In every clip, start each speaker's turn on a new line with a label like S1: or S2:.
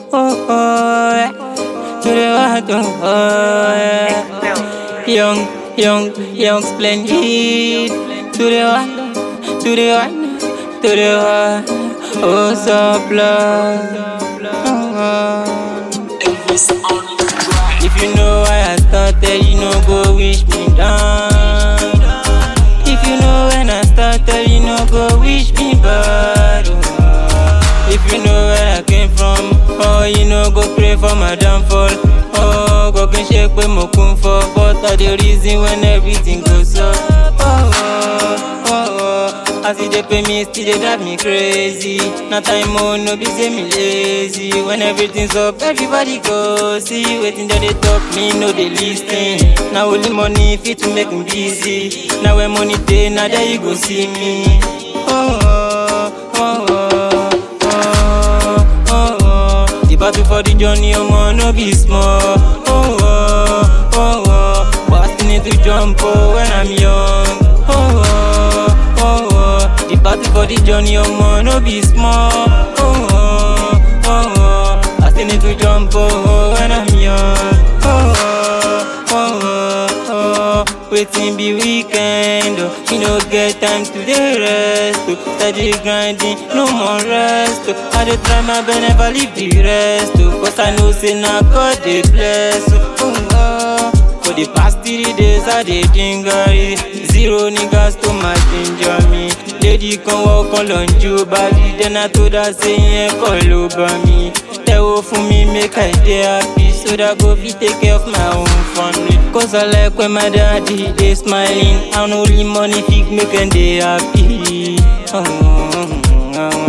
S1: oh, oh, yeah. To the world, oh, oh, yeah. Young, young, young splendid. To the one, to the one, to the one. Oh, so blood. If you know why I started, you know go wish me down. If you know when I started, you know go wish me bad. oh. If you know where I came from, oh you know go pray for my downfall. Oh, go can shake with mo kun for, but I the reason when everything goes up. Oh, oh, oh, oh. As it dey pay me, still dey drive me crazy. Na time oh no be say me lazy. When everything's up, everybody go see wetin dem dey talk. Me no dey lis ten. Na only money fit to make me busy. Na when money dey, na there you go see me. Oh, oh, oh, oh, oh, oh, oh. The battle for the journey, omo no be small. Oh, oh, oh, oh. But I still need to jump oh when I'm young. Oh, oh, oh, oh. The battle for the journey, omo no be small. Oh, oh, oh, oh. I still need to jump oh when I'm young. Oh, oh, oh, oh, oh. Waiting be weekend, oh. You no get time to dey rest, oh. Steady grinding, no more rest, oh. I dey try my best, never leave the rest, oh. Cause I know say na God dey bless, oh. oh, oh. For the past three days I dey dingari Zero niggas to my ginger me Lady kan walk on lọ́njú body Then I told her say yẹn kọ́ ló bá mi Tẹ́wọ́ fún mi make I dey happy So that go fit take care of my own family Cause I like when my daddy dey smiling And only money fit make dem dey happy oh, oh, oh,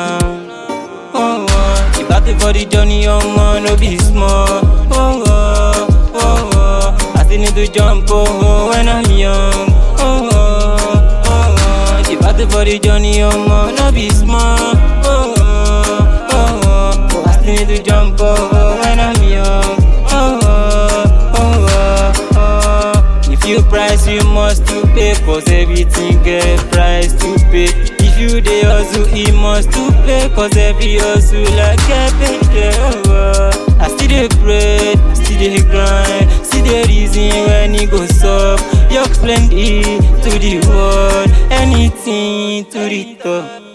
S1: oh. Oh, oh. The battle for the journey, omo, no be small. Oh, oh, oh, oh. I still need to jump, oh, oh, when I'm young. Oh, oh, oh, oh. The battle for the journey, omo, no be small. Oh, oh, oh, oh. I still need to jump, oh, oh, when I'm young. Oh, oh, oh, oh, oh. If you price, you must to pay, cause everything get price to pay. If you dey hustle, e must to pay, cause every hustle like get paid. Yeah, oh, I still dey pray, still dey grind, still dey reason when e go sup. Young splendid to the world, anything to the top.